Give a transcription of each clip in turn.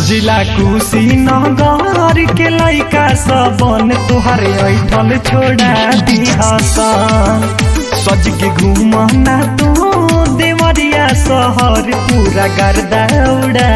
जिला कुशीनगर के लइका सबन तुहरे ऐठल छोड़ा दिहसन सज के घूमना तू देवरिया शहर पूरा गर्दा उड़ा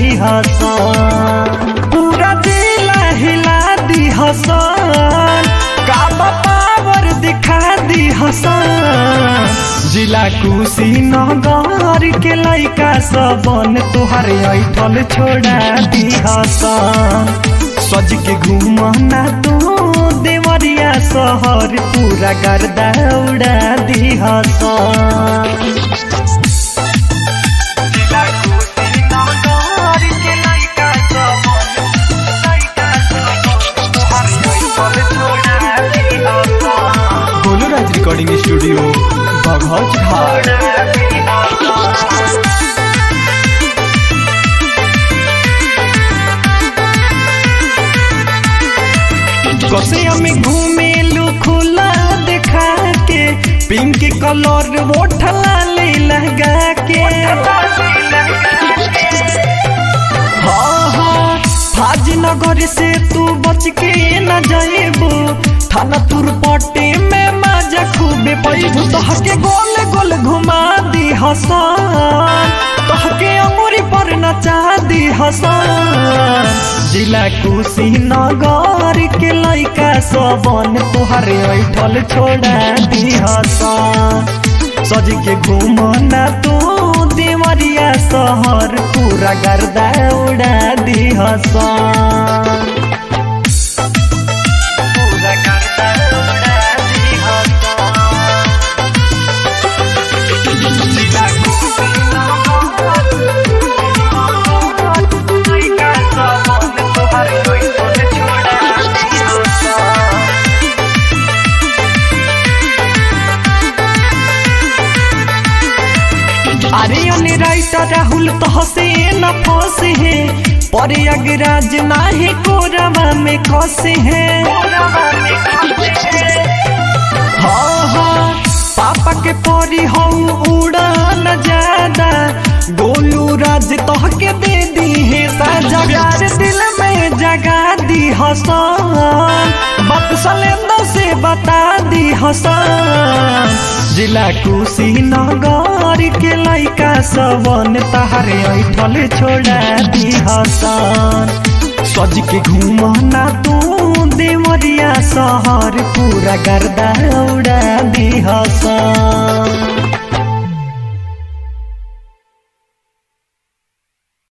दिहसन पूरा जिला हिला दिहसन काबा पावर दिखा दिहसन जिला कुशीनगर के लइका सबन तुहरे ऐठल छोड़ा दिहसन सज के घूमना तू देवरिया शहर पूरा गर्दा उड़ा दिहसन जिला कुशीनगर के लइका सबन लइका सबन तुहरे ऐठल छोड़ा दिहसन गोलू राज रिकॉर्डिंग स्टूडियो बघौच घाट कसे में घूमेलू खुला दिखा के पिंक कलर वोठला ले लगा के हाँ हाँ फाजनगर से तू बच के न जाएबू थाना तुर पट्टी में मजा खूबे पैबू तहके गोल गोल घुमा दी हसन तहके अंगूरी पर नचा दी हसन जिला कुशीनगर के लइका सबन तुहरे ऐठल छोड़ा दी हसन सज के घूमना तू देवरिया शहर पूरा गर्दा उड़ा दी हसन पूरा गर्दा उड़ा दी हसन जिला कुशीनगर लइका सबन तुहरे ऐठल छोड़ा दी हसन अरे अने राइटर राहुल तहसे न फंसे है पर अगराज नाही कोरवा में खसे है हाँ हाँ पापा के परी हो उड़ा न ज्यादा गोलू राज तह के दे दी है साजा प्यार दिल में जगा दी हसन बात सलेंदर से बता दी हसन जिला कुशीनगर के लइका सबन तहरे ऐठल छोड़ा दी हसन सज के घूमना तू देवरिया शहर पूरा गर्दा उड़ा दी हसन